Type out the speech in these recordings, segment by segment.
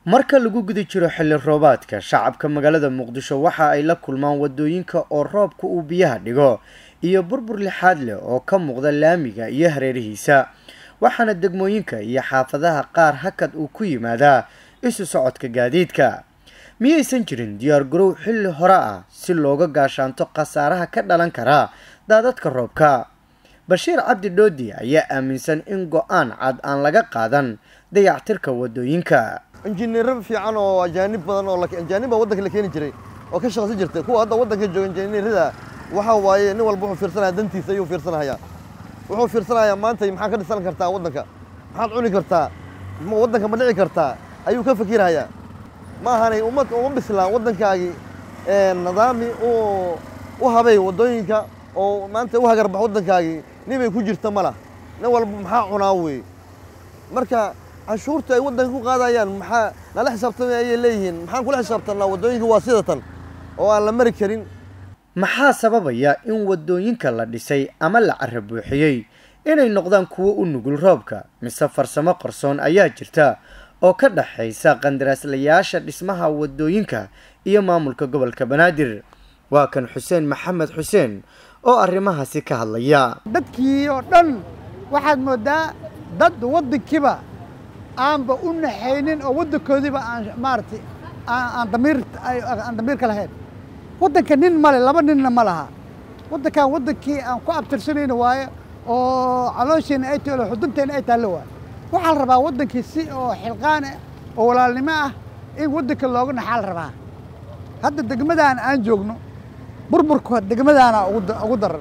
marka lagu guda jiro xilli roobaadka shacabka magaalada muqdisho waxa ay la kulmaan wadooyinka oo roobka uu biyaha dhigo iyo burbur lixaad leh oo ka muuqda laamiga iyo hareerihiisa waxaana degmooyinka iyo xaafadaha qaar hakad uu ku yimaadaa isu socodka gaadiidka miyaysan jirin diyaar garow xilli hore ah si looga gaashaanto khasaaraha ka dhalan kara daadadka roobka bashiir cabdi dhoodi ayaa aaminsan in go-aan cad aan laga qaadan dayactirka wadooyinka injineero fiican oo ajaanib badan oo ajaanib baa waddanka la keeni jiray oo ka shaqaysan jirtay kuwa hadda waddanka jooga injineerada waxa waaye nin walba wuxuu fiirsanaya dantiisa ayuu fiirsanayaa wuxuu fiirsanayaa maanta maxaa ka dhisan kartaa waddanka maxaad cuni kartaa waddanka ma dhici kartaa ayuu ka fikirayaa ma ahanay ummad uma bislaan waddankaagii nidaami u habay waddooyinka oo maanta u hagarbax waddankaagii nibay ku jirta ma lah nin walba maxaa cunaa wey marka canshuurta ay waddanka ku qaadayaan maxaa nala xisaabtamay ayay leeyihiin maxaan kula xisaabtanaa waddooyinka waa sidatan oo aan la mari karin maxaa sababaya in wadooyinka la dhisay ama la cara buuxiyey inay noqdaan kuwo u nugul roobka mise farsamo qarsoon ayaa jirta oo ka dhexaysa qandaraaslayaasha dhismaha wadooyinka iyo maamulka gobolka banaadir waa kan xuseen maxamed xuseen oo arrimahaasi ka hadlaya dadkii oo dhan waxaad moodaa dad waddankiiba aanba u naxaynin oo waddankoodiiba aan maaragtay aan damiir aan damiirka lahayn waddanka nin male laba ninna ma laha waddankan waddankii aan ku abtirsanayna waaye oo caloosheena ay taalo xudunteena ay taallo waaye waxaa la rabaa waddankii si oo xilqaane oo walaalnimo ah in waddanka looga naxaa la rabaa hadda degmadaan aan joogno burburka degmadaana ugu daran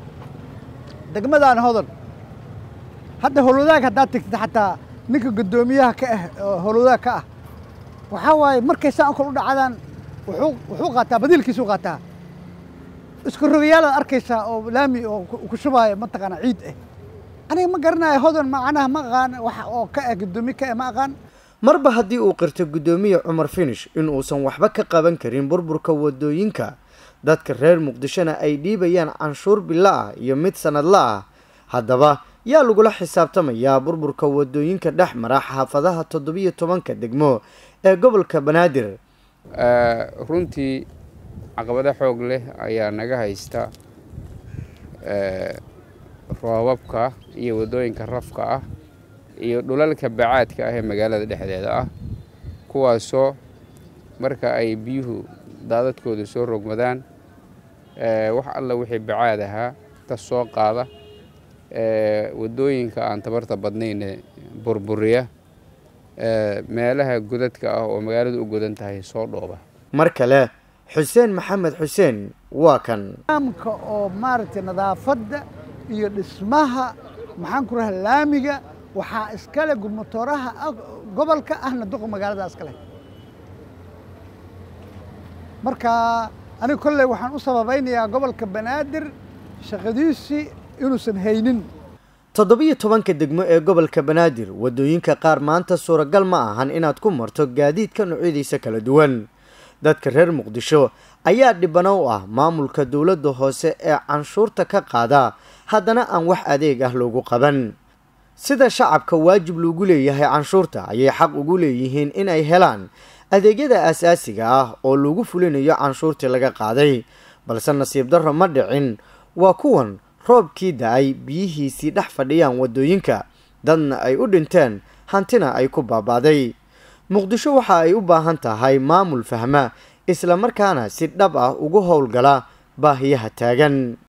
degmadaana hodan hadda howlwadaag haddaad tegtid xataa ninka guddoomiyaha ka ah oo howlwadaag ka ah waxaa waaye markay saan kale u dhacdaan wuxuu qaataa badiilkiisuu qaataa isku rogayaalaad arkaysaa oo laami oo ku shubaayo mataqaana ciid ah aniga ma garanayo hodan macnaha ma aqaan wax oo ka ah guddoomiye ka ah ma aqaan marba haddii uu qirto guddoomiye cumar finish in uusan waxba ka qaban karin burburka wadooyinka dadka reer muqdishona ay dhiibayaan canshuur bilo ah iyo mid sanadla ah haddaba yaa lagula xisaabtamayaa burburka wadooyinka dhex mara xaafadaha toddobiyo tobanka degmo ee gobolka banaadir runtii caqabado xoog leh ayaa naga haysta roobabka iyo waddooyinka rafka ah iyo dhulalka bacaadka ah ee magaalada dhexdeeda ah kuwaasoo marka ay biyuhu daadadkooda soo rogmadaan wax alla wixii bacaad ahaa ta soo qaada waddooyinka aan tabarta badnayne burburiya meelaha godadka ah oo magaaladu u godan tahay soo dhooba mar kale xuseen maxamed xuseen waa kan nidaamka oo maaragtay nadaafadda iyo dhismaha maxaan ku raha laamiga waxaa iskale gurmatooraha gobolka ahna duqa magaalada iskale marka aniga kolley waxaan u sababaynayaa gobolka banaadir shaqadiisii inuusan haynin toddobiyo tobanka degmo ee gobolka banaadir wadooyinka qaar maanta suuragal ma ahan inaad ku marto gaadiidka noocyadiisa kala duwan dadka reer muqdisho ayaa dhibano u ah maamulka dowladda hoose ee canshuurta ka qaada haddana aan wax adeeg ah loogu qaban sida shacabka waajib loogu leeyahay canshuurta ayay xaq ugu leeyihiin inay helaan adeegyada aasaasiga ah oo lagu fulinayo canshuurtii laga qaaday balse nasiib darro ma dhicin waa kuwan roobkii da-ay biyihiisii dhex fadhiyaan wadooyinka dadna ay u dhinteen hantina ay ku baabaaday muqdisho waxa ay u baahan tahay maamul fahma islamarkaana si dhab ah ugu howlgala baahiyaha taagan